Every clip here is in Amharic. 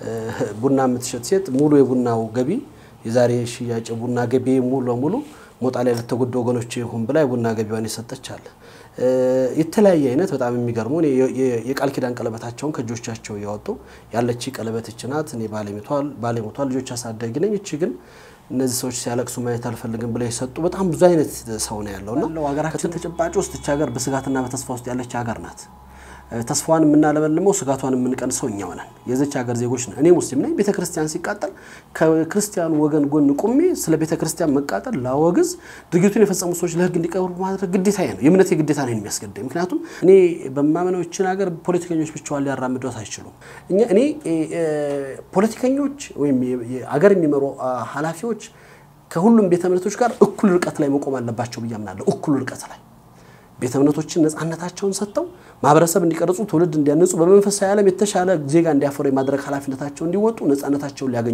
ቡና የምትሸጥ ሴት ሙሉ የቡናው ገቢ የዛሬ ሽያጭ ቡና ገቢ ሙሉ ለሙሉ ሞጣ ላይ ለተጎዱ ወገኖች ይሁን ብላ የቡና ገቢዋን የሰጠች አለ። የተለያየ አይነት በጣም የሚገርሙ የቃል ኪዳን ቀለበታቸውን ከእጆቻቸው እያወጡ ያለች ቀለበት እች ናት፣ እኔ ባሌ ሞቷል፣ ልጆች አሳዳጊ ነኝ፣ እቺ ግን እነዚህ ሰዎች ሲያለቅሱ ማየት አልፈልግም ብለው የሰጡ በጣም ብዙ አይነት ሰው ነው ያለውና ሀገራችን ተጨባጭ ውስጥ እች ሀገር በስጋትና በተስፋ ውስጥ ያለች ሀገር ናት። ተስፋዋን የምናለመልመው ስጋቷን የምንቀንሰው እኛው ነን። የዘች ሀገር ዜጎች ነን። እኔ ሙስሊም ነኝ። ቤተ ክርስቲያን ሲቃጠል ከክርስቲያኑ ወገን ጎን ቁሜ ስለ ቤተ ክርስቲያን መቃጠል ላወግዝ፣ ድርጊቱን የፈጸሙ ሰዎች ለሕግ እንዲቀርቡ ማድረግ ግዴታዬ ነው። የእምነቴ ግዴታ ነው የሚያስገድደኝ። ምክንያቱም እኔ በማመነው ይችን ሀገር ፖለቲከኞች ብቻዋን ሊያራምዷት አይችሉም። እኔ ፖለቲከኞች ወይም አገር የሚመሩ ኃላፊዎች ከሁሉም ቤተ እምነቶች ጋር እኩል ርቀት ላይ መቆም አለባቸው ብዬ አምናለሁ። እኩል ርቀት ላይ ቤተ እምነቶችን ነፃነታቸውን ሰጥተው ማህበረሰብ እንዲቀርጹ ትውልድ እንዲያነጹ በመንፈሳዊ ዓለም የተሻለ ዜጋ እንዲያፈሩ የማድረግ ኃላፊነታቸው እንዲወጡ ነፃነታቸውን ሊያገኙ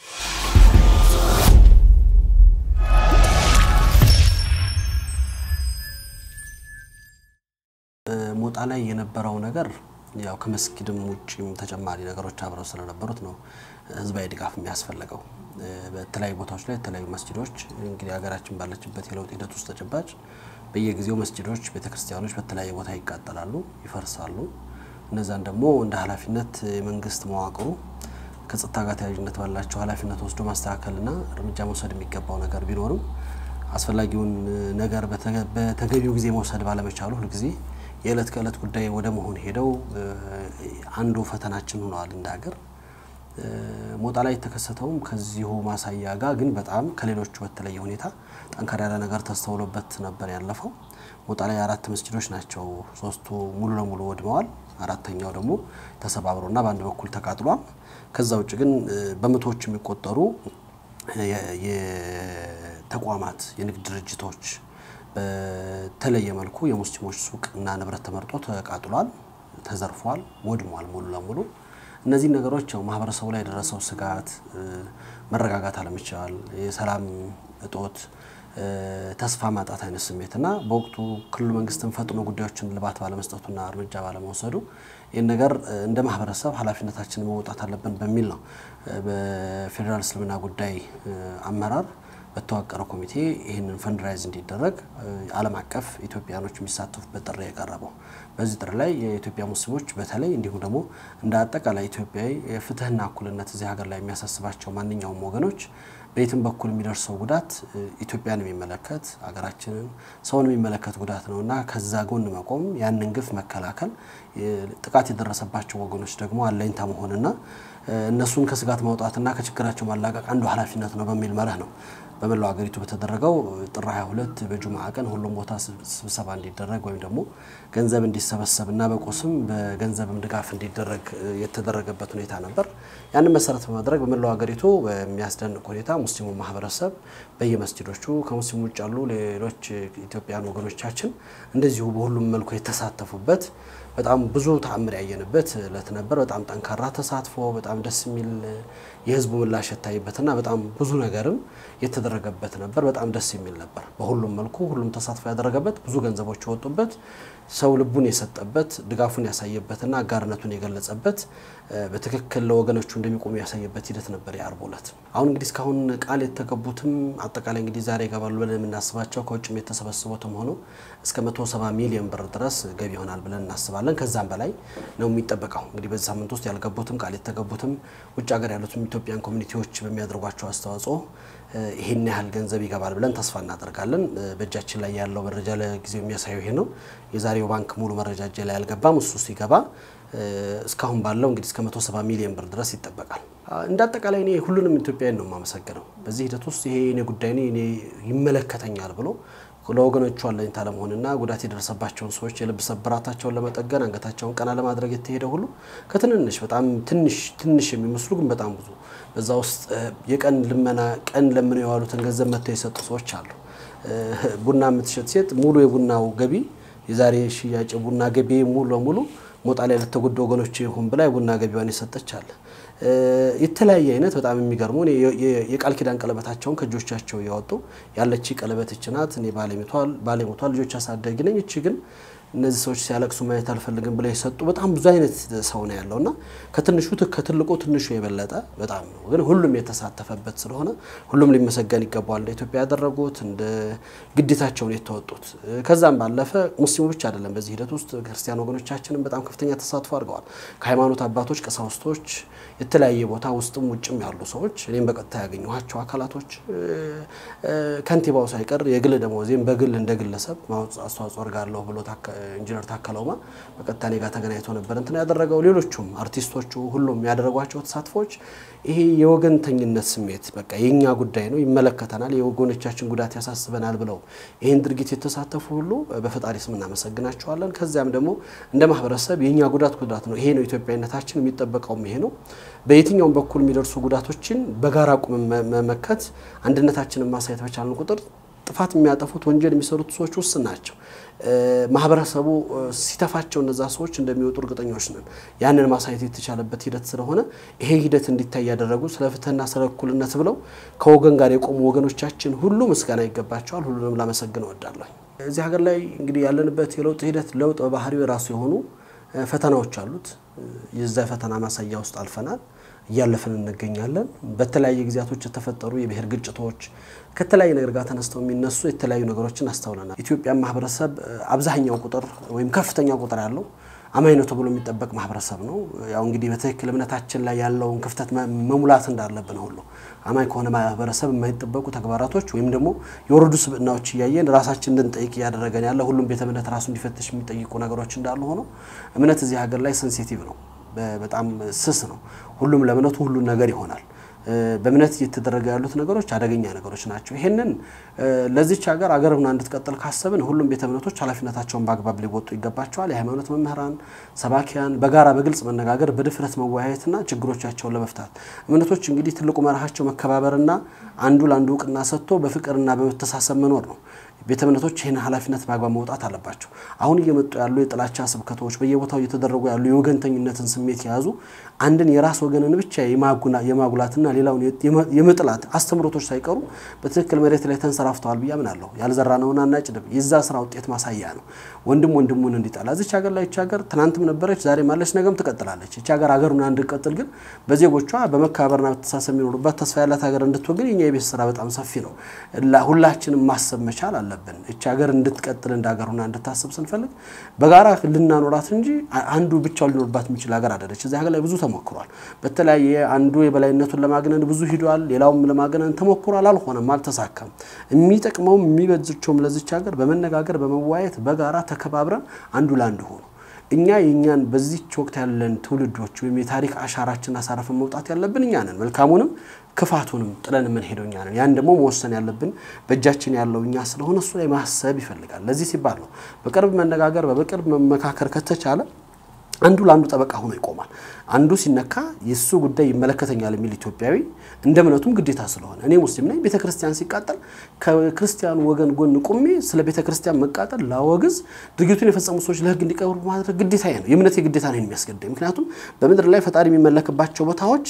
ሞጣ ላይ የነበረው ነገር ያው ከመስጊድም ውጭም ተጨማሪ ነገሮች አብረው ስለነበሩት ነው ህዝባዊ ድጋፍ የሚያስፈልገው። በተለያዩ ቦታዎች ላይ የተለያዩ መስጊዶች እንግዲህ ሀገራችን ባለችበት የለውጥ ሂደት ውስጥ ተጨባጭ በየጊዜው መስጊዶች፣ ቤተክርስቲያኖች በተለያየ ቦታ ይቃጠላሉ፣ ይፈርሳሉ። እነዛን ደግሞ እንደ ኃላፊነት የመንግስት መዋቅሩ ከጸጥታ ጋር ተያያዥነት ባላቸው ኃላፊነት ወስዶ ማስተካከልና እርምጃ መውሰድ የሚገባው ነገር ቢኖርም አስፈላጊውን ነገር በተገቢው ጊዜ መውሰድ ባለመቻሉ ሁልጊዜ የዕለት ከዕለት ጉዳይ ወደ መሆን ሄደው አንዱ ፈተናችን ሆነዋል እንደ ሀገር። ሞጣ ላይ የተከሰተውም ከዚሁ ማሳያ ጋር ግን በጣም ከሌሎቹ በተለየ ሁኔታ ጠንከር ያለ ነገር ተስተውሎበት ነበር ያለፈው። ሞጣ ላይ አራት መስጊዶች ናቸው። ሶስቱ ሙሉ ለሙሉ ወድመዋል። አራተኛው ደግሞ ተሰባብሮና በአንድ በኩል ተቃጥሏል። ከዛ ውጭ ግን በመቶዎች የሚቆጠሩ የተቋማት የንግድ ድርጅቶች በተለየ መልኩ የሙስሊሞች ሱቅ እና ንብረት ተመርጦ ተቃጥሏል፣ ተዘርፏል፣ ወድሟል ሙሉ ለሙሉ። እነዚህ ነገሮች ያው ማህበረሰቡ ላይ የደረሰው ስጋት፣ መረጋጋት አለመቻል፣ የሰላም እጦት፣ ተስፋ ማጣት አይነት ስሜትና በወቅቱ ክልሉ መንግስትን ፈጥኖ ጉዳዮችን ልባት ባለመስጠቱና እርምጃ ባለመውሰዱ ይህን ነገር እንደ ማህበረሰብ ኃላፊነታችንን መውጣት አለብን በሚል ነው በፌዴራል እስልምና ጉዳይ አመራር በተዋቀረ ኮሚቴ ይህንን ፈንድራይዝ እንዲደረግ ዓለም አቀፍ ኢትዮጵያኖች የሚሳተፉበት ጥሪ የቀረበው። በዚህ ጥሪ ላይ የኢትዮጵያ ሙስሊሞች በተለይ እንዲሁም ደግሞ እንደ አጠቃላይ ኢትዮጵያዊ የፍትህና እኩልነት እዚህ ሀገር ላይ የሚያሳስባቸው ማንኛውም ወገኖች በየትም በኩል የሚደርሰው ጉዳት ኢትዮጵያን የሚመለከት ሀገራችንን ሰውን የሚመለከት ጉዳት ነው እና ከዛ ጎን መቆም ያንን ግፍ መከላከል ጥቃት የደረሰባቸው ወገኖች ደግሞ አለኝታ መሆንና እነሱን ከስጋት ማውጣትና ከችግራቸው ማላቀቅ አንዱ ኃላፊነት ነው በሚል መርህ ነው በመላው ሀገሪቱ በተደረገው ጥር 22 በጁምዓ ቀን ሁሉም ቦታ ስብሰባ እንዲደረግ ወይም ደግሞ ገንዘብ እንዲሰበሰብና በቁስም በገንዘብም ድጋፍ እንዲደረግ የተደረገበት ሁኔታ ነበር። ያንን መሰረት በማድረግ በመላው ሀገሪቱ በሚያስደንቅ ሁኔታ ሙስሊሙ ማህበረሰብ በየመስጅዶቹ ከሙስሊሙ ውጭ ያሉ ሌሎች ኢትዮጵያን ወገኖቻችን እንደዚሁ በሁሉም መልኩ የተሳተፉበት በጣም ብዙ ተአምር ያየንበት እለት ነበር። በጣም ጠንካራ ተሳትፎ፣ በጣም ደስ የሚል የህዝቡ ምላሽ የታይበትና በጣም ብዙ ነገርም የተደረገበት ነበር። በጣም ደስ የሚል ነበር። በሁሉም መልኩ ሁሉም ተሳትፎ ያደረገበት ብዙ ገንዘቦች የወጡበት ሰው ልቡን የሰጠበት ድጋፉን ያሳየበትና አጋርነቱን የገለጸበት በትክክል ለወገኖቹ እንደሚቆሙ ያሳየበት ሂደት ነበር የአርብ ዕለት። አሁን እንግዲህ እስካሁን ቃል የተገቡትም አጠቃላይ እንግዲህ ዛሬ ይገባሉ ብለን የምናስባቸው ከውጭም የተሰበሰቡትም ሆኖ እስከ 170 ሚሊዮን ብር ድረስ ገቢ ይሆናል ብለን እናስባለን። ከዛም በላይ ነው የሚጠበቀው። እንግዲህ በዚህ ሳምንት ውስጥ ያልገቡትም ቃል የተገቡትም ውጭ ሀገር ያሉትም ኢትዮጵያን ኮሚኒቲዎች በሚያደርጓቸው አስተዋጽኦ ይህን ያህል ገንዘብ ይገባል ብለን ተስፋ እናደርጋለን። በእጃችን ላይ ያለው መረጃ ለጊዜው የሚያሳየው ይሄ ነው። የዛሬው ባንክ ሙሉ መረጃ እጄ ላይ አልገባም። እሱ ሲገባ እስካሁን ባለው እንግዲህ እስከ 170 ሚሊዮን ብር ድረስ ይጠበቃል። እንደ አጠቃላይ እኔ ሁሉንም ኢትዮጵያውያን ነው የማመሰግነው። በዚህ ሂደት ውስጥ ይሄ እኔ ጉዳይ እኔ ይመለከተኛል ብሎ ለወገኖቹ አለኝታ ለመሆንና ጉዳት የደረሰባቸውን ሰዎች የልብ ስብራታቸውን ለመጠገን አንገታቸውን ቀና ለማድረግ የተሄደ ሁሉ ከትንንሽ በጣም ትንሽ ትንሽ የሚመስሉ ግን በጣም ብዙ በዛ ውስጥ የቀን ልመና ቀን ለምነው የዋሉትን ገንዘብ መጥተው የሰጡ ሰዎች አሉ። ቡና የምትሸጥ ሴት ሙሉ የቡናው ገቢ የዛሬ ሽያጭ ቡና ገቢ ሙሉ ለሙሉ ሞጣ ላይ ለተጎዱ ወገኖች ይሁን ብላ የቡና ገቢዋን የሰጠች አለ። የተለያየ አይነት በጣም የሚገርሙ የቃል ኪዳን ቀለበታቸውን ከእጆቻቸው እያወጡ ያለች ቀለበት እች ናት፣ እኔ ባሌ ሞቷል፣ ልጆች አሳዳጊ ነኝ፣ እቺ ግን እነዚህ ሰዎች ሲያለቅሱ ማየት አልፈልግም ብለው የሰጡ በጣም ብዙ አይነት ሰው ነው ያለው እና ከትንሹ ከትልቁ ትንሹ የበለጠ በጣም ነው። ግን ሁሉም የተሳተፈበት ስለሆነ ሁሉም ሊመሰገን ይገባዋል። እንደ ኢትዮጵያ ያደረጉት እንደ ግዴታቸውን የተወጡት ከዛም ባለፈ ሙስሊሙ ብቻ አይደለም። በዚህ ሂደት ውስጥ ክርስቲያን ወገኖቻችንም በጣም ከፍተኛ ተሳትፎ አድርገዋል። ከሃይማኖት አባቶች፣ ቀሳውስቶች፣ የተለያየ ቦታ ውስጥም ውጭም ያሉ ሰዎች እኔም በቀጥታ ያገኘኋቸው አካላቶች ከንቲባው ሳይቀር የግል ደመወዜም በግል እንደ ግለሰብ አስተዋጽኦ አድርጋለሁ ብሎ ኢንጂነር ታከለ ኡማ በቀጥታ እኔ ጋር ተገናኝቶ ነበር እንትን ያደረገው። ሌሎቹም አርቲስቶቹ ሁሉም ያደረጓቸው ተሳትፎች ይሄ የወገንተኝነት ስሜት በቃ የእኛ ጉዳይ ነው፣ ይመለከተናል፣ የወገኖቻችን ጉዳት ያሳስበናል ብለው ይህን ድርጊት የተሳተፉ ሁሉ በፈጣሪ ስም እናመሰግናቸዋለን። ከዚያም ደግሞ እንደ ማህበረሰብ የእኛ ጉዳት ጉዳት ነው፣ ይሄ ነው ኢትዮጵያዊነታችን፣ የሚጠበቀውም ይሄ ነው። በየትኛውም በኩል የሚደርሱ ጉዳቶችን በጋራ ቁም መመከት አንድነታችንን ማሳየት በቻልን ቁጥር ጥፋት የሚያጠፉት ወንጀል የሚሰሩት ሰዎች ውስን ናቸው። ማህበረሰቡ ሲተፋቸው እነዛ ሰዎች እንደሚወጡ እርግጠኞች ነን። ያንን ማሳየት የተቻለበት ሂደት ስለሆነ ይሄ ሂደት እንዲታይ ያደረጉ ስለ ፍትህና ስለ እኩልነት ብለው ከወገን ጋር የቆሙ ወገኖቻችን ሁሉ ምስጋና ይገባቸዋል። ሁሉንም ላመሰግን እወዳለሁ። እዚህ ሀገር ላይ እንግዲህ ያለንበት የለውጥ ሂደት ለውጥ በባህሪው የራሱ የሆኑ ፈተናዎች አሉት። የዛ ፈተና ማሳያ ውስጥ አልፈናል፣ እያለፍን እንገኛለን። በተለያየ ጊዜያቶች የተፈጠሩ የብሔር ግጭቶች ከተለያየ ነገር ጋር ተነስተው የሚነሱ የተለያዩ ነገሮችን አስተውለናል። ኢትዮጵያን ማህበረሰብ አብዛኛው ቁጥር ወይም ከፍተኛ ቁጥር ያለው አማኝ ነው ተብሎ የሚጠበቅ ማህበረሰብ ነው። ያው እንግዲህ በትክክል እምነታችን ላይ ያለውን ክፍተት መሙላት እንዳለብን ሁሉ አማኝ ከሆነ ማህበረሰብ የማይጠበቁ ተግባራቶች ወይም ደግሞ የወረዱ ስብዕናዎች እያየን ራሳችን እንድንጠይቅ እያደረገን ያለ ሁሉም ቤተ እምነት ራሱ እንዲፈትሽ የሚጠይቁ ነገሮች እንዳሉ ሆነው እምነት እዚህ ሀገር ላይ ሴንሲቲቭ ነው፣ በጣም ስስ ነው። ሁሉም ለእምነቱ ሁሉን ነገር ይሆናል። በእምነት እየተደረገ ያሉት ነገሮች አደገኛ ነገሮች ናቸው። ይሄንን ለዚች ሀገር አገር ሆና እንድትቀጥል ካሰብን ሁሉም ቤተ እምነቶች ኃላፊነታቸውን በአግባብ ሊወጡ ይገባቸዋል። የሃይማኖት መምህራን፣ ሰባኪያን በጋራ በግልጽ መነጋገር፣ በድፍረት መወያየትና ችግሮቻቸውን ለመፍታት እምነቶች እንግዲህ ትልቁ መርሃቸው መከባበርና አንዱ ለአንዱ እውቅና ሰጥቶ በፍቅርና በመተሳሰብ መኖር ነው። ቤተ እምነቶች ይህን ኃላፊነት በአግባብ መውጣት አለባቸው። አሁን እየመጡ ያሉ የጥላቻ ስብከቶች፣ በየቦታው እየተደረጉ ያሉ የወገንተኝነትን ስሜት የያዙ አንድን የራስ ወገንን ብቻ የማጉላትና ሌላውን የመጥላት አስተምሮቶች ሳይቀሩ በትክክል መሬት ላይ ተንሰራፍተዋል ብዬ አምናለሁ። ያልዘራነውን አናጭድም የዛ ስራ ውጤት ማሳያ ነው። ወንድም ወንድሙን እንዲጠላ እዚች ሀገር ላይ ይች ሀገር ትናንትም ነበረች፣ ዛሬም አለች፣ ነገም ትቀጥላለች። ይች ሀገር ሀገሩን እንድትቀጥል ግን በዜጎቿ በመከባበርና በተሳሰብ የሚኖሩባት ተስፋ ያላት ሀገር እንድትወግን የኛ የቤት ስራ በጣም ሰፊ ነው። ሁላችንም ማሰብ መቻል አለብን። ይች ሀገር እንድትቀጥል እንደ ሀገር ሆና እንድታስብ ስንፈልግ በጋራ ልናኖራት እንጂ አንዱ ብቻውን ሊኖርባት የሚችል ሀገር አይደለች። እዚህ ሀገር ላይ ብዙ ተሞክሯል። በተለያየ አንዱ የበላይነቱን ለማግነን ብዙ ሂዷል፣ ሌላውም ለማግነን ተሞክሯል። አልሆነም፣ አልተሳካም። የሚጠቅመውም የሚበጅቸውም ለዚች ሀገር በመነጋገር በመወያየት በጋራ ተከባብረን አንዱ ለአንዱ ሆኑ እኛ የእኛን በዚች ወቅት ያለን ትውልዶች ወይም የታሪክ አሻራችን አሳረፈን መውጣት ያለብን እኛ ነን። መልካሙንም ክፋቱንም ጥለን የምንሄደው እኛ ነን። ያን ደግሞ መወሰን ያለብን በእጃችን ያለው እኛ ስለሆነ እሱ ላይ ማሰብ ይፈልጋል። ለዚህ ሲባል ነው በቅርብ መነጋገር፣ በቅርብ መመካከር ከተቻለ አንዱ ለአንዱ ጠበቃ ሆኖ ይቆማል። አንዱ ሲነካ የእሱ ጉዳይ ይመለከተኛል የሚል ኢትዮጵያዊ እንደ እምነቱም ግዴታ ስለሆነ እኔ ሙስሊም ነኝ። ቤተ ክርስቲያን ሲቃጠል ከክርስቲያኑ ወገን ጎን ቁሜ ስለ ቤተ ክርስቲያን መቃጠል ላወግዝ፣ ድርጊቱን የፈጸሙ ሰዎች ለሕግ እንዲቀርቡ ማድረግ ግዴታ ነው። የእምነት ግዴታ ነው የሚያስገድደኝ። ምክንያቱም በምድር ላይ ፈጣሪ የሚመለክባቸው ቦታዎች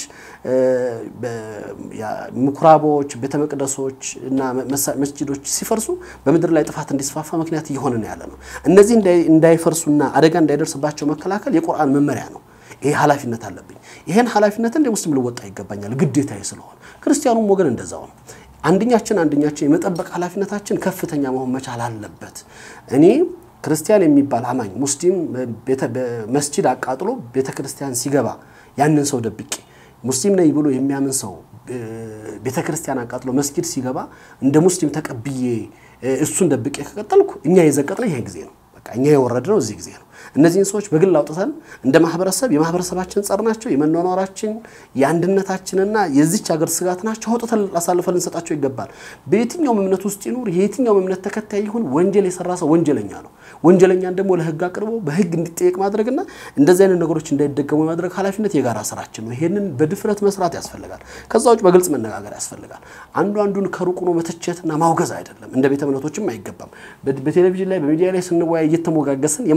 ምኩራቦች፣ ቤተ መቅደሶች እና መስጂዶች ሲፈርሱ በምድር ላይ ጥፋት እንዲስፋፋ ምክንያት እየሆነ ነው ያለ ነው። እነዚህ እንዳይፈርሱና አደጋ እንዳይደርስባቸው መከላከል የቁርአን መመሪያ ነው። ይሄ ኃላፊነት አለብኝ። ይሄን ኃላፊነት እንደ ሙስሊም ልወጣ ይገባኛል፣ ግዴታዬ ስለሆነ ክርስቲያኑም ወገን እንደዛው ነው። አንደኛችን አንደኛችን የመጠበቅ ኃላፊነታችን ከፍተኛ መሆን መቻል አለበት። እኔ ክርስቲያን የሚባል አማኝ ሙስሊም መስጂድ አቃጥሎ ቤተ ክርስቲያን ሲገባ ያንን ሰው ደብቄ ሙስሊም ነኝ ብሎ የሚያምን ሰው ቤተ ክርስቲያን አቃጥሎ መስጊድ ሲገባ እንደ ሙስሊም ተቀብዬ እሱን ደብቄ ከቀጠልኩ እኛ የዘቀጥነው ይሄን ጊዜ ነው። በቃ እኛ የወረድነው እዚህ ጊዜ ነው። እነዚህን ሰዎች በግል አውጥተን እንደ ማህበረሰብ የማህበረሰባችን ጸር ናቸው፣ የመኗኗራችን የአንድነታችንና የዚች ሀገር ስጋት ናቸው። አውጥተን አሳልፈን ልንሰጣቸው ይገባል። በየትኛውም እምነት ውስጥ ይኑር፣ የየትኛውም እምነት ተከታይ ይሁን፣ ወንጀል የሰራ ሰው ወንጀለኛ ነው። ወንጀለኛን ደግሞ ለህግ አቅርቦ በህግ እንዲጠየቅ ማድረግና እንደዚህ አይነት ነገሮች እንዳይደገሙ የማድረግ ኃላፊነት የጋራ ስራችን ነው። ይሄንን በድፍረት መስራት ያስፈልጋል። ከዛ ውጭ በግልጽ መነጋገር ያስፈልጋል። አንዱ አንዱን ከሩቁ ነው መተቸትና ማውገዝ አይደለም። እንደ ቤተ እምነቶችም አይገባም። በቴሌቪዥን ላይ በሚዲያ ላይ ስንወያይ እየተሞጋገስን የማስመሰል አይነት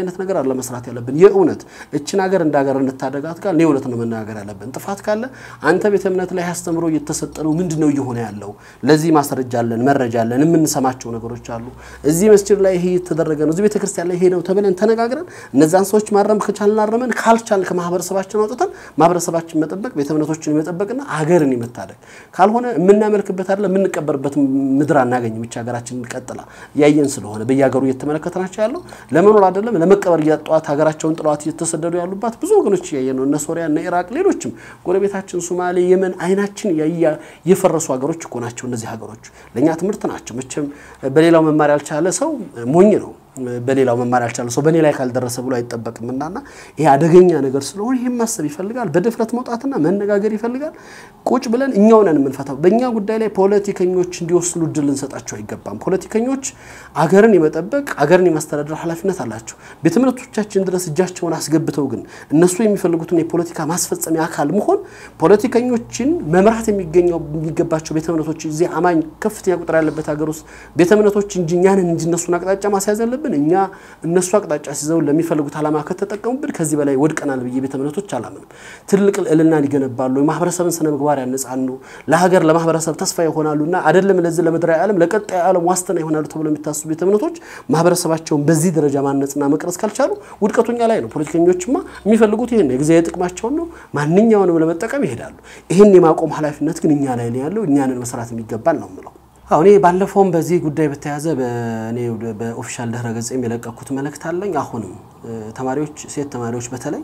አይነት ነገር አለ መስራት ያለብን። የእውነት እችን ሀገር እንደ ሀገር እንታደጋት ጋር እውነት ነው መናገር ያለብን። ጥፋት ካለ አንተ ቤተ እምነት ላይ አስተምሮ እየተሰጠ ነው፣ ምንድን ነው እየሆነ ያለው? ለዚህ ማስረጃ አለን፣ መረጃ አለን፣ የምንሰማቸው ነገሮች አሉ። እዚህ መስጅድ ላይ ይሄ የተደረገ ነው፣ እዚህ ቤተ ክርስቲያን ላይ ይሄ ነው ተብለን ተነጋግረን እነዛን ሰዎች ማረም ከቻልን አረመን፣ ካልቻልን ከማህበረሰባችን አውጥተን ማህበረሰባችን መጠበቅ ቤተ እምነቶችን የመጠበቅና ሀገርን የመታደግ ካልሆነ የምናመልክበት አይደለም የምንቀበርበት ምድር አናገኝም። ብቻ ሀገራችን ቀጥላ እያየን ስለሆነ በየሀገሩ እየተመለከትናቸው ያለው ለመኖር አይደለም ለመቀበር እያጧት ሀገራቸውን ጥለዋት እየተሰደዱ ያሉባት ብዙ ወገኖች እያየን ነው። እነ ሶሪያ፣ እነ ኢራቅ፣ ሌሎችም ጎረቤታችን ሶማሌ፣ የመን አይናችን የፈረሱ ሀገሮች እኮ ናቸው። እነዚህ ሀገሮች ለእኛ ትምህርት ናቸው። መቼም በሌላው መማር ያልቻለ ሰው ሞኝ ነው። በሌላው መማር ያልቻለ ሰው በእኔ ላይ ካልደረሰ ብሎ አይጠበቅም። እናና ይሄ አደገኛ ነገር ስለሆነ ይህም ማሰብ ይፈልጋል። በድፍረት መውጣትና መነጋገር ይፈልጋል። ቁጭ ብለን እኛው ነን የምንፈታው። በእኛ ጉዳይ ላይ ፖለቲከኞች እንዲወስኑ እድል ልንሰጣቸው አይገባም። ፖለቲከኞች አገርን የመጠበቅ አገርን የማስተዳደር ኃላፊነት አላቸው። ቤተ እምነቶቻችን ድረስ እጃቸውን አስገብተው ግን እነሱ የሚፈልጉትን የፖለቲካ ማስፈጸሚያ አካል መሆን ፖለቲከኞችን መምራት የሚገኘው የሚገባቸው ቤተ እምነቶች እዚህ አማኝ ከፍተኛ ቁጥር ያለበት ሀገር ውስጥ ቤተ እምነቶች እንጂ እኛንን እንጂ እነሱን አቅጣጫ ማስያዝ ያለብን እኛ እነሱ አቅጣጫ ሲዘው ለሚፈልጉት ዓላማ ከተጠቀሙብን ከዚህ በላይ ወድቀናል ብዬ ቤተ እምነቶች አላምንም። ትልቅ ልዕልናን ይገነባሉ፣ የማህበረሰብን ስነ ምግባር ያነጻሉ፣ ለሀገር ለማህበረሰብ ተስፋ ይሆናሉ እና አይደለም ለዚህ ለምድራዊ ዓለም ለቀጣዩ ዓለም ዋስትና ይሆናሉ ተብሎ የሚታስቡ ቤተ እምነቶች ማህበረሰባቸውን በዚህ ደረጃ ማነጽና መቅረጽ ካልቻሉ ውድቀቱኛ ላይ ነው። ፖለቲከኞችማ የሚፈልጉት ይህን የጊዜያዊ ጥቅማቸውን ነው። ማንኛውንም ለመጠቀም ይሄዳሉ። ይህን የማቆም ኃላፊነት ግን እኛ ላይ ነው ያለው። እኛንን መስራት የሚገባል ነው የምለው። አሁ እኔ ባለፈውም በዚህ ጉዳይ በተያያዘ በእኔ በኦፊሻል ድህረ ገጽ የለቀኩት መልእክት አለኝ። አሁንም ተማሪዎች ሴት ተማሪዎች በተለይ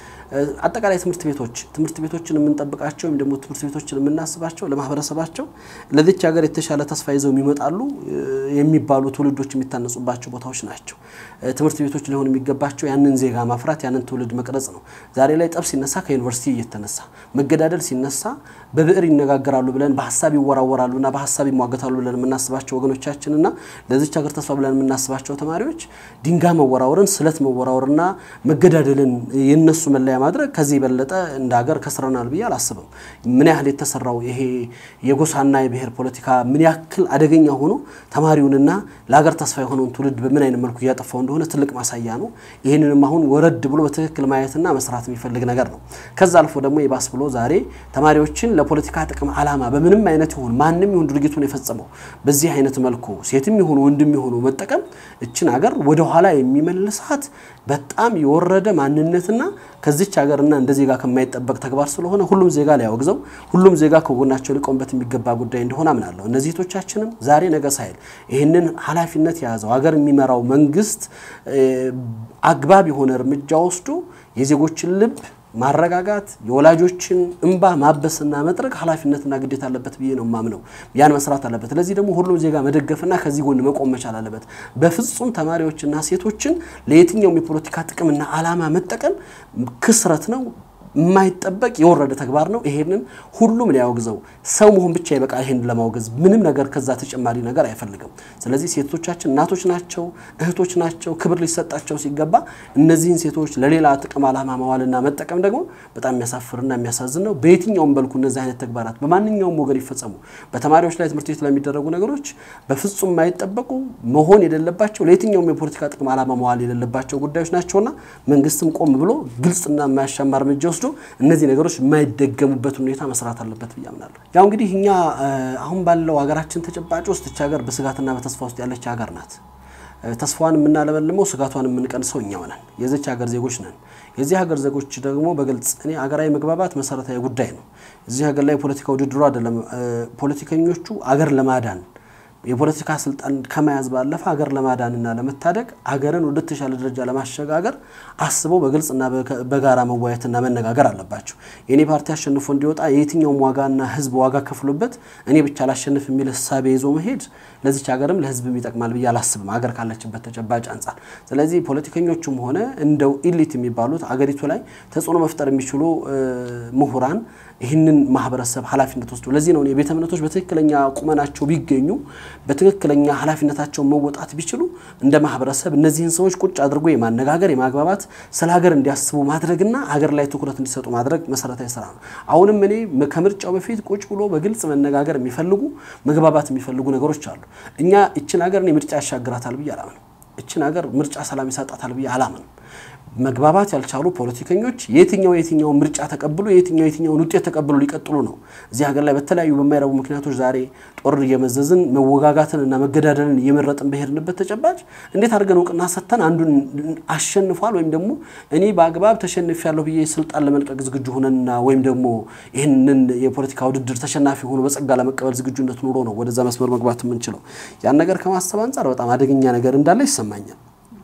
አጠቃላይ ትምህርት ቤቶች ትምህርት ቤቶችን የምንጠብቃቸው ወይም ደግሞ ትምህርት ቤቶችን የምናስባቸው ለማህበረሰባቸው ለዚች ሀገር የተሻለ ተስፋ ይዘው የሚመጣሉ የሚባሉ ትውልዶች የሚታነጹባቸው ቦታዎች ናቸው። ትምህርት ቤቶች ሊሆን የሚገባቸው ያንን ዜጋ ማፍራት ያንን ትውልድ መቅረጽ ነው። ዛሬ ላይ ጠብ ሲነሳ ከዩኒቨርሲቲ እየተነሳ መገዳደል ሲነሳ በብዕር ይነጋገራሉ ብለን በሀሳብ ይወራወራሉና በሀሳብ ይሟገታሉ ብለን የምናስባቸው ወገኖቻችንና ለዚች ሀገር ተስፋ ብለን የምናስባቸው ተማሪዎች ድንጋይ መወራወርን፣ ስለት መወራወርና መገዳደልን የነሱ መለያ ማድረግ ከዚህ የበለጠ እንደ ሀገር ከስረናል ብዬ አላስብም። ምን ያህል የተሰራው ይሄ የጎሳና የብሔር ፖለቲካ ምን ያክል አደገኛ ሆኖ ተማሪውንና ለሀገር ተስፋ የሆነውን ትውልድ በምን አይነት መልኩ እያጠፋው እንደሆነ ትልቅ ማሳያ ነው። ይህንንም አሁን ወረድ ብሎ በትክክል ማየትና መስራት የሚፈልግ ነገር ነው። ከዛ አልፎ ደግሞ የባስ ብሎ ዛሬ ተማሪዎችን ለፖለቲካ ጥቅም ዓላማ በምንም አይነት ይሁን ማንም ይሁን ድርጊቱን የፈጸመው በዚህ አይነት መልኩ ሴትም ይሁኑ ወንድም ይሁኑ መጠቀም እችን ሀገር ወደኋላ የሚመልሳት በጣም የወረደ ማንነትና ከዚች ሀገርና እንደ ዜጋ ከማይጠበቅ ተግባር ስለሆነ ሁሉም ዜጋ ሊያወግዘው ሁሉም ዜጋ ከጎናቸው ሊቆምበት የሚገባ ጉዳይ እንደሆነ አምናለሁ። እነዚህ እህቶቻችንም ዛሬ ነገ ሳይል ይህንን ኃላፊነት የያዘው ሀገር የሚመራው መንግስት አግባብ የሆነ እርምጃ ወስዶ የዜጎችን ልብ ማረጋጋት የወላጆችን እንባ ማበስና መጥረግ ኃላፊነትና ግዴታ አለበት ብዬ ነው ማምነው። ያን መስራት አለበት። ለዚህ ደግሞ ሁሉም ዜጋ መደገፍና ከዚህ ጎን መቆም መቻል አለበት። በፍጹም ተማሪዎችና ሴቶችን ለየትኛውም የፖለቲካ ጥቅምና ዓላማ መጠቀም ክስረት ነው። የማይጠበቅ የወረደ ተግባር ነው። ይሄንን ሁሉም ሊያወግዘው ሰው መሆን ብቻ ይበቃ። ይሄን ለማውገዝ ምንም ነገር ከዛ ተጨማሪ ነገር አይፈልግም። ስለዚህ ሴቶቻችን እናቶች ናቸው፣ እህቶች ናቸው። ክብር ሊሰጣቸው ሲገባ እነዚህን ሴቶች ለሌላ ጥቅም ዓላማ መዋልና መጠቀም ደግሞ በጣም የሚያሳፍርና የሚያሳዝን ነው። በየትኛውም መልኩ እነዚህ አይነት ተግባራት በማንኛውም ወገን ይፈጸሙ፣ በተማሪዎች ላይ ትምህርት ቤት ላይ የሚደረጉ ነገሮች በፍጹም የማይጠበቁ መሆን የሌለባቸው ለየትኛውም የፖለቲካ ጥቅም ዓላማ መዋል የሌለባቸው ጉዳዮች ናቸውና መንግስትም ቆም ብሎ ግልጽና የማያሻማ እርምጃ ወስዶ እነዚህ ነገሮች የማይደገሙበት ሁኔታ መስራት አለበት ብዬ አምናለሁ። ያው እንግዲህ እኛ አሁን ባለው ሀገራችን ተጨባጭ ውስጥ እች ሀገር በስጋትና በተስፋ ውስጥ ያለች ሀገር ናት። ተስፋዋን የምናለመልመው ስጋቷን የምንቀንሰው እኛው ነን። የዚች ሀገር ዜጎች ነን። የዚህ ሀገር ዜጎች ደግሞ በግልጽ እኔ ሀገራዊ መግባባት መሰረታዊ ጉዳይ ነው። እዚህ ሀገር ላይ ፖለቲካ ውድድሩ አይደለም። ፖለቲከኞቹ አገር ለማዳን የፖለቲካ ስልጣን ከመያዝ ባለፈ ሀገር ለማዳንና ለመታደግ ሀገርን ወደ ተሻለ ደረጃ ለማሸጋገር አስበው በግልጽና በጋራ መወያየትና መነጋገር አለባቸው። የእኔ ፓርቲ አሸንፎ እንዲወጣ የየትኛውም ዋጋና ሕዝብ ዋጋ ከፍሎበት እኔ ብቻ ላሸንፍ የሚል ህሳቤ ይዞ መሄድ ለዚች ሀገርም ለሕዝብም ይጠቅማል ብዬ አላስብም፣ ሀገር ካለችበት ተጨባጭ አንጻር። ስለዚህ ፖለቲከኞቹም ሆነ እንደው ኢሊት የሚባሉት አገሪቱ ላይ ተጽዕኖ መፍጠር የሚችሉ ምሁራን ይህንን ማህበረሰብ ኃላፊነት ወስዶ ለዚህ ነው የቤተ እምነቶች በትክክለኛ ቁመናቸው ቢገኙ በትክክለኛ ኃላፊነታቸውን መወጣት ቢችሉ እንደ ማህበረሰብ እነዚህን ሰዎች ቁጭ አድርጎ የማነጋገር የማግባባት ስለ ሀገር እንዲያስቡ ማድረግና ሀገር ላይ ትኩረት እንዲሰጡ ማድረግ መሰረታዊ ስራ ነው። አሁንም እኔ ከምርጫው በፊት ቁጭ ብሎ በግልጽ መነጋገር የሚፈልጉ መግባባት የሚፈልጉ ነገሮች አሉ። እኛ እችን ሀገር እኔ ምርጫ ያሻግራታል ብዬ አላምንም። እችን ሀገር ምርጫ ሰላም ይሰጣታል ብዬ አላምንም። መግባባት ያልቻሉ ፖለቲከኞች የትኛው የትኛውን ምርጫ ተቀብሎ የትኛው የትኛውን ውጤት ተቀብሎ ሊቀጥሉ ነው? እዚህ ሀገር ላይ በተለያዩ በማይረቡ ምክንያቶች ዛሬ ጦር እየመዘዝን መወጋጋትን እና መገዳደልን እየመረጥን በሄድንበት ተጨባጭ እንዴት አድርገን እውቅና ሰጥተን አንዱን አሸንፏል ወይም ደግሞ እኔ በአግባብ ተሸንፊያለሁ ብዬ ስልጣን ለመልቀቅ ዝግጁ ሆነንና ወይም ደግሞ ይህንን የፖለቲካ ውድድር ተሸናፊ ሆኖ በጸጋ ለመቀበል ዝግጁነት ኑሮ ነው ወደዛ መስመር መግባት የምንችለው። ያን ነገር ከማሰብ አንጻር በጣም አደገኛ ነገር እንዳለ ይሰማኛል።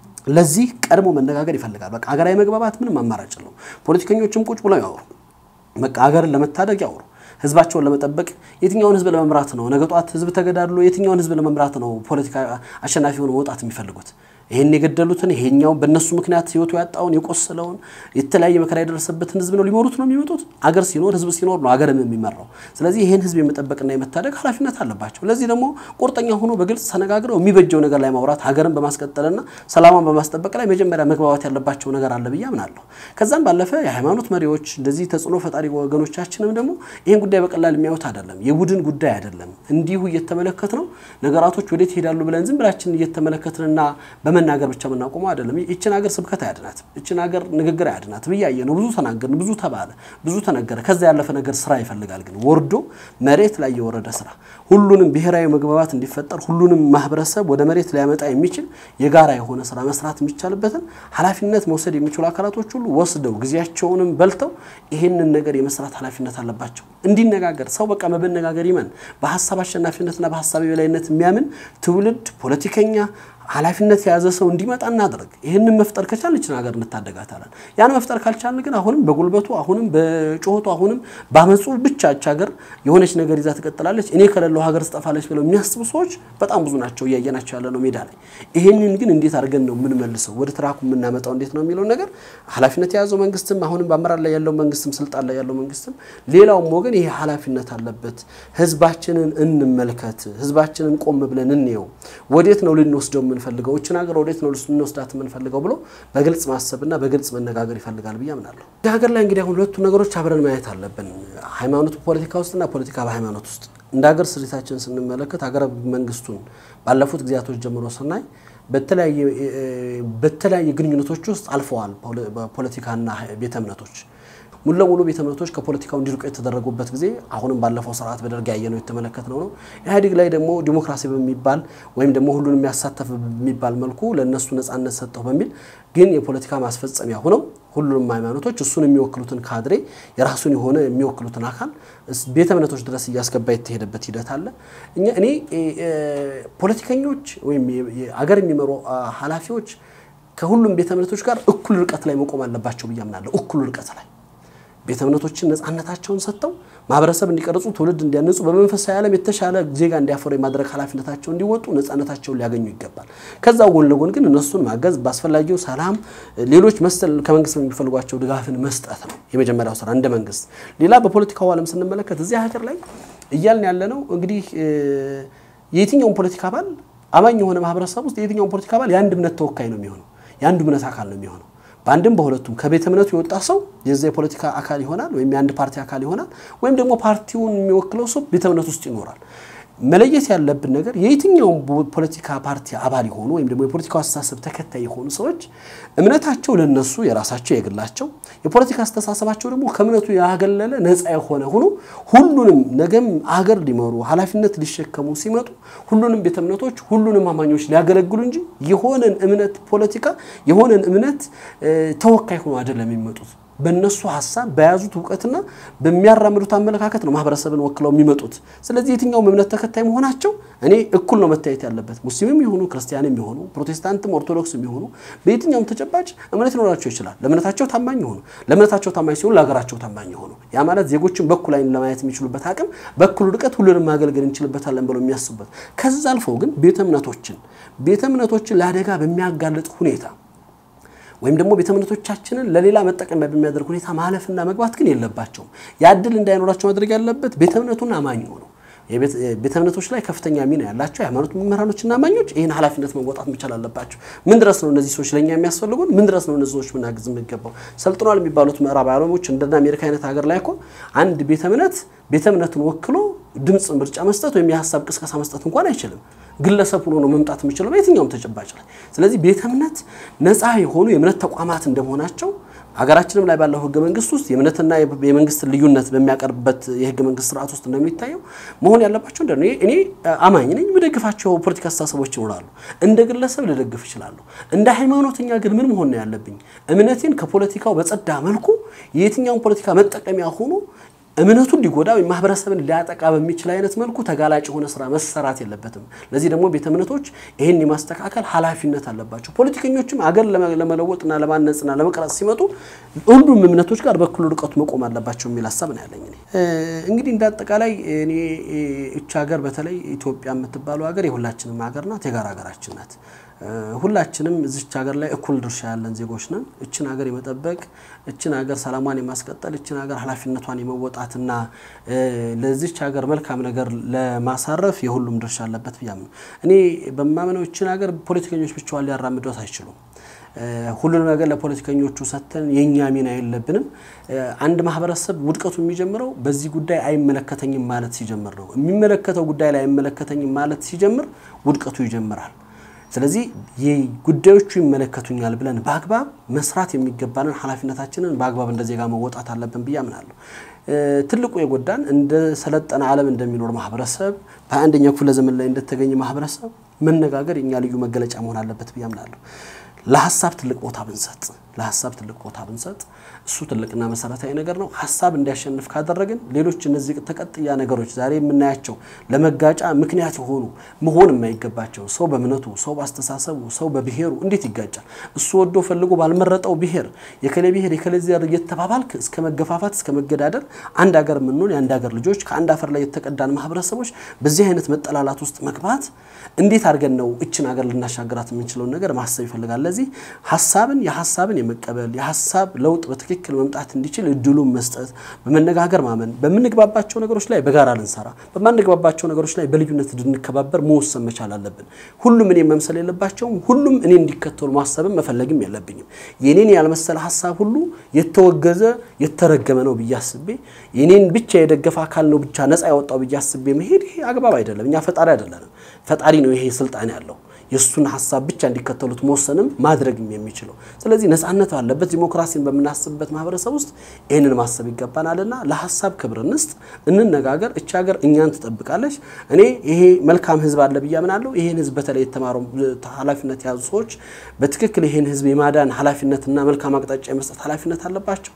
ለዚህ ቀድሞ መነጋገር ይፈልጋል። በቃ ሀገራዊ መግባባት ምንም አማራጭ ነው። ፖለቲከኞችም ቁጭ ብለው ያወሩ፣ በቃ ሀገርን ለመታደግ ያወሩ፣ ህዝባቸውን ለመጠበቅ የትኛውን ህዝብ ለመምራት ነው? ነገ ጧት ህዝብ ተገዳድሎ የትኛውን ህዝብ ለመምራት ነው ፖለቲካ አሸናፊ ሆኖ መውጣት የሚፈልጉት? ይህን የገደሉትን ይሄኛው በእነሱ ምክንያት ህይወቱ ያጣውን የቆሰለውን የተለያየ መከራ የደረሰበትን ህዝብ ነው ሊመሩት ነው የሚመጡት። አገር ሲኖር ህዝብ ሲኖር ነው አገርም የሚመራው። ስለዚህ ይህን ህዝብ የመጠበቅና የመታደግ ኃላፊነት አለባቸው። ለዚህ ደግሞ ቁርጠኛ ሆኖ በግልጽ ተነጋግረው የሚበጀው ነገር ላይ ማውራት ሀገርን በማስቀጠልና ሰላሟን በማስጠበቅ ላይ መጀመሪያ መግባባት ያለባቸው ነገር አለ ብዬ አምናለሁ። ከዛም ባለፈ የሃይማኖት መሪዎች እንደዚህ ተጽዕኖ ፈጣሪ ወገኖቻችንም ደግሞ ይህን ጉዳይ በቀላል የሚያዩት አይደለም። የቡድን ጉዳይ አይደለም። እንዲሁ እየተመለከት ነው ነገራቶች ወዴት ይሄዳሉ ብለን ዝም ብላችን እየተመለከትንና በመናገር ብቻ የምናቆመው አይደለም። ይችን ሀገር ስብከት አያድናት፣ ይችን ሀገር ንግግር አያድናት ብያየ ነው። ብዙ ተናገርን፣ ብዙ ተባለ፣ ብዙ ተነገረ። ከዛ ያለፈ ነገር ስራ ይፈልጋል። ግን ወርዶ መሬት ላይ የወረደ ስራ ሁሉንም ብሔራዊ መግባባት እንዲፈጠር ሁሉንም ማህበረሰብ ወደ መሬት ሊያመጣ የሚችል የጋራ የሆነ ስራ መስራት የሚቻልበትን ኃላፊነት መውሰድ የሚችሉ አካላቶች ሁሉ ወስደው ጊዜያቸውንም በልተው ይህንን ነገር የመስራት ኃላፊነት አለባቸው። እንዲነጋገር ሰው በቃ በመነጋገር ይመን በሀሳብ አሸናፊነትና በሀሳብ የበላይነት የሚያምን ትውልድ ፖለቲከኛ ኃላፊነት የያዘ ሰው እንዲመጣ እናድርግ። ይህንን መፍጠር ከቻልን ይችን ሀገር እንታደጋታለን። ያን መፍጠር ካልቻልን ግን አሁንም በጉልበቱ አሁንም በጩኸቱ አሁንም በአመፁ ብቻ ይች ሀገር የሆነች ነገር ይዛ ትቀጥላለች፣ እኔ ከሌለው ሀገር ትጠፋለች ብለው የሚያስቡ ሰዎች በጣም ብዙ ናቸው፣ እያየናቸው ያለ ነው ሜዳ ላይ። ይህንን ግን እንዴት አድርገን ነው የምንመልሰው ወደ ትራኩ የምናመጣው እንዴት ነው የሚለውን ነገር ኃላፊነት የያዘው መንግስትም አሁንም በአመራር ላይ ያለው መንግስትም ስልጣን ላይ ያለው መንግስትም ሌላውም ወገን ይሄ ኃላፊነት አለበት። ህዝባችንን እንመልከት፣ ህዝባችንን ቆም ብለን እንየው፣ ወዴት ነው ልንወስደው የምንፈልገው እችን ሀገር ወዴት ነው ልንወስዳት የምንፈልገው ብሎ በግልጽ ማሰብና በግልጽ መነጋገር ይፈልጋል ብዬ አምናለሁ። እዚህ ሀገር ላይ እንግዲህ አሁን ሁለቱ ነገሮች አብረን ማየት አለብን። ሃይማኖቱ ፖለቲካ ውስጥና ፖለቲካ በሃይማኖት ውስጥ እንደ ሀገር ስሪታችን ስንመለከት ሀገረ መንግስቱን ባለፉት ጊዜያቶች ጀምሮ ስናይ በተለያየ ግንኙነቶች ውስጥ አልፈዋል ፖለቲካና ቤተ እምነቶች ሙሉ ለሙሉ ቤተ እምነቶች ከፖለቲካው እንዲርቁ የተደረጉበት ጊዜ አሁንም ባለፈው ስርዓት በደርግ ያየነው የተመለከትነው ነው። ኢህአዴግ ላይ ደግሞ ዲሞክራሲ በሚባል ወይም ደግሞ ሁሉን የሚያሳተፍ በሚባል መልኩ ለእነሱ ነጻነት ሰጠው በሚል ግን የፖለቲካ ማስፈጸሚያ ሆነው ሁሉንም ሃይማኖቶች እሱን የሚወክሉትን ካድሬ የራሱን የሆነ የሚወክሉትን አካል ቤተ እምነቶች ድረስ እያስገባ የተሄደበት ሂደት አለ። እኛ እኔ ፖለቲከኞች ወይም አገር የሚመሩ ኃላፊዎች ከሁሉም ቤተ እምነቶች ጋር እኩል ርቀት ላይ መቆም አለባቸው ብዬ አምናለሁ። እኩል ርቀት ላይ ቤተ እምነቶችን ነፃነታቸውን ሰጥተው ማህበረሰብ እንዲቀርጹ ትውልድ እንዲያነጹ በመንፈሳዊ ዓለም የተሻለ ዜጋ እንዲያፈሩ የማድረግ ኃላፊነታቸው እንዲወጡ ነፃነታቸውን ሊያገኙ ይገባል። ከዛ ጎን ለጎን ግን እነሱን ማገዝ በአስፈላጊው ሰላም፣ ሌሎች መሰል ከመንግስት የሚፈልጓቸው ድጋፍን መስጠት ነው የመጀመሪያው ስራ እንደ መንግስት። ሌላ በፖለቲካው ዓለም ስንመለከት እዚህ ሀገር ላይ እያልን ያለ ነው እንግዲህ የየትኛውን ፖለቲካ አባል አማኝ የሆነ ማህበረሰብ ውስጥ የየትኛውን ፖለቲካ አባል የአንድ እምነት ተወካይ ነው የሚሆነው፣ የአንዱ እምነት አካል ነው የሚሆነው። በአንድም በሁለቱም ከቤተ እምነቱ የወጣ ሰው የዛ የፖለቲካ አካል ይሆናል፣ ወይም የአንድ ፓርቲ አካል ይሆናል፣ ወይም ደግሞ ፓርቲውን የሚወክለው ሰው ቤተ እምነት ውስጥ ይኖራል። መለየት ያለብን ነገር የየትኛውም ፖለቲካ ፓርቲ አባል የሆኑ ወይም ደግሞ የፖለቲካው አስተሳሰብ ተከታይ የሆኑ ሰዎች እምነታቸው ለነሱ የራሳቸው የግላቸው፣ የፖለቲካ አስተሳሰባቸው ደግሞ ከእምነቱ ያገለለ ነፃ የሆነ ሆኖ ሁሉንም ነገም አገር ሊመሩ ኃላፊነት ሊሸከሙ ሲመጡ ሁሉንም ቤተ እምነቶች ሁሉንም አማኞች ሊያገለግሉ እንጂ የሆነን እምነት ፖለቲካ የሆነን እምነት ተወካይ ሆኖ አይደለም የሚመጡት። በእነሱ ሀሳብ በያዙት እውቀትና በሚያራምዱት አመለካከት ነው ማህበረሰብን ወክለው የሚመጡት። ስለዚህ የትኛውም እምነት ተከታይ መሆናቸው እኔ እኩል ነው መታየት ያለበት። ሙስሊምም የሆኑ ክርስቲያንም የሆኑ ፕሮቴስታንትም ኦርቶዶክስም የሆኑ በየትኛውም ተጨባጭ እምነት ሊኖራቸው ይችላል። ለእምነታቸው ታማኝ የሆኑ ለእምነታቸው ታማኝ ሲሆኑ ለሀገራቸው ታማኝ የሆኑ ያ ማለት ዜጎችን በኩል አይን ለማየት የሚችሉበት አቅም በኩል ርቀት ሁሉንም ማገልገል እንችልበታለን ብለው የሚያስቡበት ከዛ አልፈው ግን ቤተ እምነቶችን ቤተ እምነቶችን ለአደጋ በሚያጋልጥ ሁኔታ ወይም ደግሞ ቤተ እምነቶቻችንን ለሌላ መጠቀሚያ በሚያደርግ ሁኔታ ማለፍና መግባት ግን የለባቸውም። ያ እድል እንዳይኖራቸው ማድረግ ያለበት ቤተ እምነቱን አማኝ ሆነው ቤተ እምነቶች ላይ ከፍተኛ ሚና ያላቸው የሃይማኖት መምህራኖችና አማኞች ይህን ኃላፊነት መወጣት መቻል አለባቸው። ምን ድረስ ነው እነዚህ ሰዎች ለእኛ የሚያስፈልጉን? ምን ድረስ ነው እነዚህ ሰዎች ምናግዝ የሚገባው? ሰልጥኗል የሚባሉት ምዕራብ ዓለሞች እንደና አሜሪካ አይነት ሀገር ላይ እኮ አንድ ቤተ እምነት ቤተ እምነቱን ወክሎ ድምፅ ምርጫ መስጠት ወይም የሀሳብ ቅስቀሳ መስጠት እንኳን አይችልም። ግለሰብ ሆኖ ነው መምጣት የሚችለው በየትኛውም ተጨባጭ ላይ። ስለዚህ ቤተ እምነት ነፃ የሆኑ የእምነት ተቋማት እንደመሆናቸው ሀገራችንም ላይ ባለው ህገ መንግስት ውስጥ የእምነትና የመንግስት ልዩነት በሚያቀርብበት የህገ መንግስት ስርዓት ውስጥ እንደሚታየው መሆን ያለባቸው እንደ እኔ አማኝ ነኝ፣ የምደግፋቸው ፖለቲካ አስተሳሰቦች ይኖራሉ። እንደ ግለሰብ ልደግፍ እችላለሁ። እንደ ሃይማኖተኛ ግን ምን መሆን ነው ያለብኝ? እምነቴን ከፖለቲካው በጸዳ መልኩ የየትኛውን ፖለቲካ መጠቀሚያ ሆኖ እምነቱን ሊጎዳ ወይም ማህበረሰብን ሊያጠቃ በሚችል አይነት መልኩ ተጋላጭ የሆነ ስራ መሰራት የለበትም። ለዚህ ደግሞ ቤተ እምነቶች ይህን የማስተካከል ኃላፊነት አለባቸው። ፖለቲከኞችም አገር ለመለወጥና ለማነጽና ለመቅረጽ ሲመጡ ሁሉም እምነቶች ጋር በኩል ርቀቱ መቆም አለባቸው የሚል ሀሳብ ነው ያለኝ። እንግዲህ እንደ አጠቃላይ እኔ እች ሀገር በተለይ ኢትዮጵያ የምትባለው ሀገር የሁላችንም ሀገር ናት፣ የጋራ ሀገራችን ናት። ሁላችንም እዚች ሀገር ላይ እኩል ድርሻ ያለን ዜጎች ነን። እችን ሀገር የመጠበቅ እችን ሀገር ሰላሟን የማስቀጠል እችን ሀገር ኃላፊነቷን የመወጣትና ለዚች ሀገር መልካም ነገር ለማሳረፍ የሁሉም ድርሻ አለበት ብያም ነው። እኔ በማምነው እችን ሀገር ፖለቲከኞች ብቻዋን ሊያራምዷት አይችሉም። ሁሉንም ነገር ለፖለቲከኞቹ ሰጥተን የእኛ ሚና የለብንም። አንድ ማህበረሰብ ውድቀቱ የሚጀምረው በዚህ ጉዳይ አይመለከተኝም ማለት ሲጀምር ነው። የሚመለከተው ጉዳይ ላይ አይመለከተኝም ማለት ሲጀምር ውድቀቱ ይጀምራል። ስለዚህ ጉዳዮቹ ይመለከቱኛል ብለን በአግባብ መስራት የሚገባንን ኃላፊነታችንን በአግባብ እንደ ዜጋ መወጣት አለብን ብዬ አምናለሁ። ትልቁ የጎዳን እንደ ሰለጠነ ዓለም እንደሚኖር ማህበረሰብ በአንደኛው ክፍለ ዘመን ላይ እንደተገኘ ማህበረሰብ መነጋገር የኛ ልዩ መገለጫ መሆን አለበት ብዬ አምናለሁ። ለሀሳብ ትልቅ ቦታ ብንሰጥ ለሀሳብ ትልቅ ቦታ ብንሰጥ እሱ ትልቅና መሰረታዊ ነገር ነው። ሀሳብ እንዲያሸንፍ ካደረግን ሌሎች እነዚህ ተቀጥያ ነገሮች ዛሬ የምናያቸው ለመጋጫ ምክንያት የሆኑ መሆን የማይገባቸው ሰው በእምነቱ፣ ሰው በአስተሳሰቡ፣ ሰው በብሔሩ እንዴት ይጋጫል? እሱ ወዶ ፈልጎ ባልመረጠው ብሔር የከሌ ብሔር የከሌ ዘር እየተባባልክ እስከ መገፋፋት እስከ መገዳደል አንድ ሀገር የምንሆን የአንድ ሀገር ልጆች ከአንድ አፈር ላይ የተቀዳን ማህበረሰቦች በዚህ አይነት መጠላላት ውስጥ መግባት እንዴት አድርገን ነው እችን ሀገር ልናሻገራት የምንችለውን ነገር ማሰብ ይፈልጋል። ለዚህ ሀሳብን የሀሳብን የመቀበል የሀሳብ ለውጥ በትክክል መምጣት እንዲችል እድሉን መስጠት፣ በመነጋገር ማመን፣ በምንግባባቸው ነገሮች ላይ በጋራ ልንሰራ፣ በማንግባባቸው ነገሮች ላይ በልዩነት እንድንከባበር መወሰን መቻል አለብን። ሁሉም እኔ መምሰል የለባቸውም። ሁሉም እኔ እንዲከተሉ ማሰብም መፈለግም የለብኝም። የኔን ያልመሰለ ሀሳብ ሁሉ የተወገዘ የተረገመ ነው ብዬ አስቤ የኔን ብቻ የደገፈ አካል ነው ብቻ ነፃ ያወጣው ብዬ አስቤ መሄድ ይሄ አግባብ አይደለም። እኛ ፈጣሪ አይደለንም። ፈጣሪ ነው ይሄ ስልጣን ያለው የእሱን ሀሳብ ብቻ እንዲከተሉት መወሰንም ማድረግም የሚችለው። ስለዚህ ነፃነት ባለበት ዲሞክራሲን በምናስብበት ማህበረሰብ ውስጥ ይህንን ማሰብ ይገባናልና ለሀሳብ ክብር እንስጥ፣ እንነጋገር። እቺ ሀገር እኛን ትጠብቃለች። እኔ ይሄ መልካም ህዝብ አለ ብዬ አምናለሁ። ይህን ህዝብ በተለይ የተማሩ ኃላፊነት የያዙ ሰዎች በትክክል ይህን ህዝብ የማዳን ኃላፊነትና መልካም አቅጣጫ የመስጠት ኃላፊነት አለባቸው።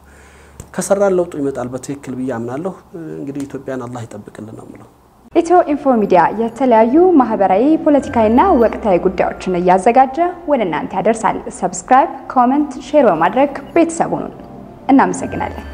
ከሰራን ለውጡ ይመጣል በትክክል ብዬ አምናለሁ። እንግዲህ ኢትዮጵያን አላህ ይጠብቅልን ነው የምለው። ኢትዮ ኢንፎ ሚዲያ የተለያዩ ማህበራዊ፣ ፖለቲካዊና ወቅታዊ ጉዳዮችን እያዘጋጀ ወደ እናንተ ያደርሳል። ሰብስክራይብ፣ ኮመንት፣ ሼር በማድረግ ቤተሰቡን እናመሰግናለን።